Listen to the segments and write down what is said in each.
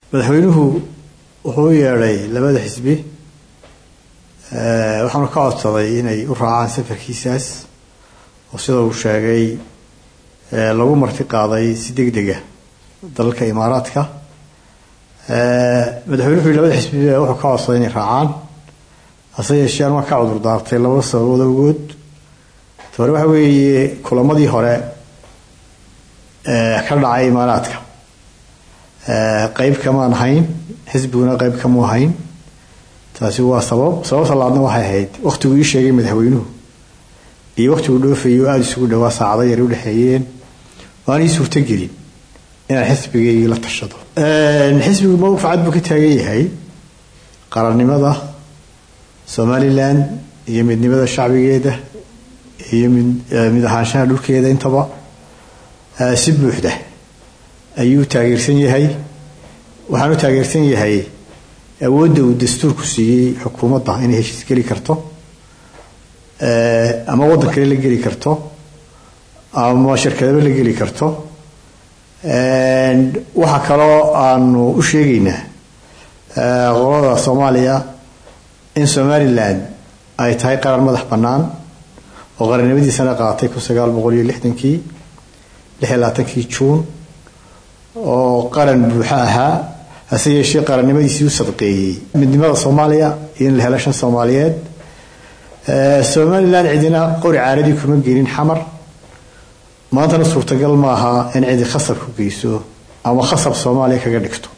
madaxweynuhu wuxuu u yeedhay labada xisbi waxaanu ka codsaday inay u raacaan safarkiisaas oo sida uu sheegay lagu marti qaaday si deg dega dalalka imaaraadka madaxweyne wuxuu yihi labada xisbi wuxuu ka codsaday inay raacaan hase yeeshee an waa ka cudur daartay laba sababood awgood hore waxa weeye kulamadii hore ka dhacay imaaraadka qeyb kamaan ahayn xisbiguna qeyb kamu ahayn taasi waa sabab sababta labaadna waxay ahayd waktiguu ii sheegay madaxweynuhu iyo waktiguu dhoofayay oo aada isugu dhawaa saacado yar udhexeeyeen oo aan ii suurtogelin inaan xisbigaygii la tashado xisbigu mowqif cad buu ka taagan yahay qarannimada somalilan iyo midnimada shacbigeeda iyo mid ahaanshaha dhulkeeda intaba si buuxda ayuu taageersan yahay waxaan u taageersan yahay awoodda uu dastuurku siiyey xukuumadda inay heshiis geli karto ama waddan kale la geli karto ama shirkadaba la geli karto waxaa kaloo aanu u sheegaynaa qolada soomaaliya in somalilan ay tahay qaran madax bannaan oo qarannimadiisana qaatay kun sagaal boqol iyo lixdankii lix iyo labaatankii juun oo qaran buuxo ahaa hase yeeshee qarannimadiisii u sadqeeyey midnimada soomaaliya iyo in la helo shan soomaaliyeed somalilan cidina qori caaradii kuma gelin xamar maantana suurtagal maaha in cidi khasab ku geyso ama khasab soomaaliya kaga dhigto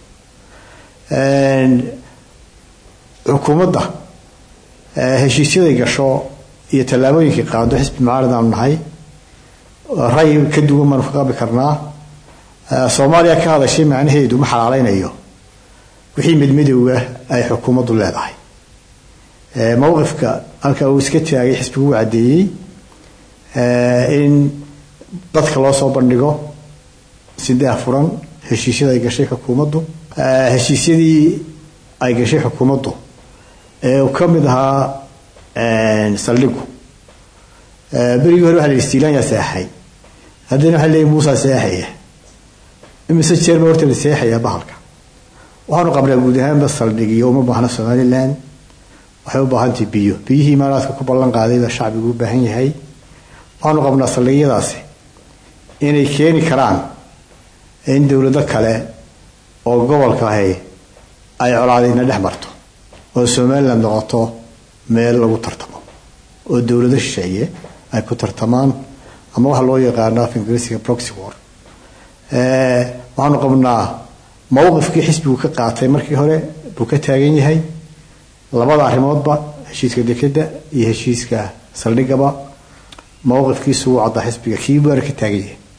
xukuumadda heshiisyaday gasho iyo tallaabooyinkay qaado xisbi mucaarad aanu nahay ray ka duwan baanu ka qabi karnaa soomaaliya ka hadashay macnaheedu ma xalaaleynayo wixii midmadowga ay xukuumaddu leedahay mowqifka halka uu iska taagay xisbigu u caddeeyey in dadka loo soo bandhigo si daahfuran heshiisyada ay gashay xukuumaddu heshiisyadii ay gashay xukuumaddu ee uu ka mid ahaa saldhigu berigii hore waxa la yihi stiilaanyaa seexay haddana waxa leeyahy muusaa seexaya imise jeer ba horta la seexayaa bahalka waxaanu qabnaa guud ahaanba saldhigiyo uma baahna somalilan waxay u baahantahay biyo biyihii imaaraadka ku ballan qaaday baa shacbigu u baahan yahay waxaanu qabnaa saldhigyadaasi inay keeni karaan in dowlado kale oo gobolka ahi ay colaadayna dhex marto oo somalilan noqoto meel lagu tartamo oo dowlado shisheeye ay ku tartamaan ama waxa loo yaqaano af ingiriisiga proxy war waxaanu qabnaa mowqifkii xisbigu ka qaatay markii hore buu ka taagan yahay labada arrimoodba heshiiska dekeda iyo heshiiska saldhigaba mowqifkiisu wuu caddaa xisbiga kii baana ka taagan yahay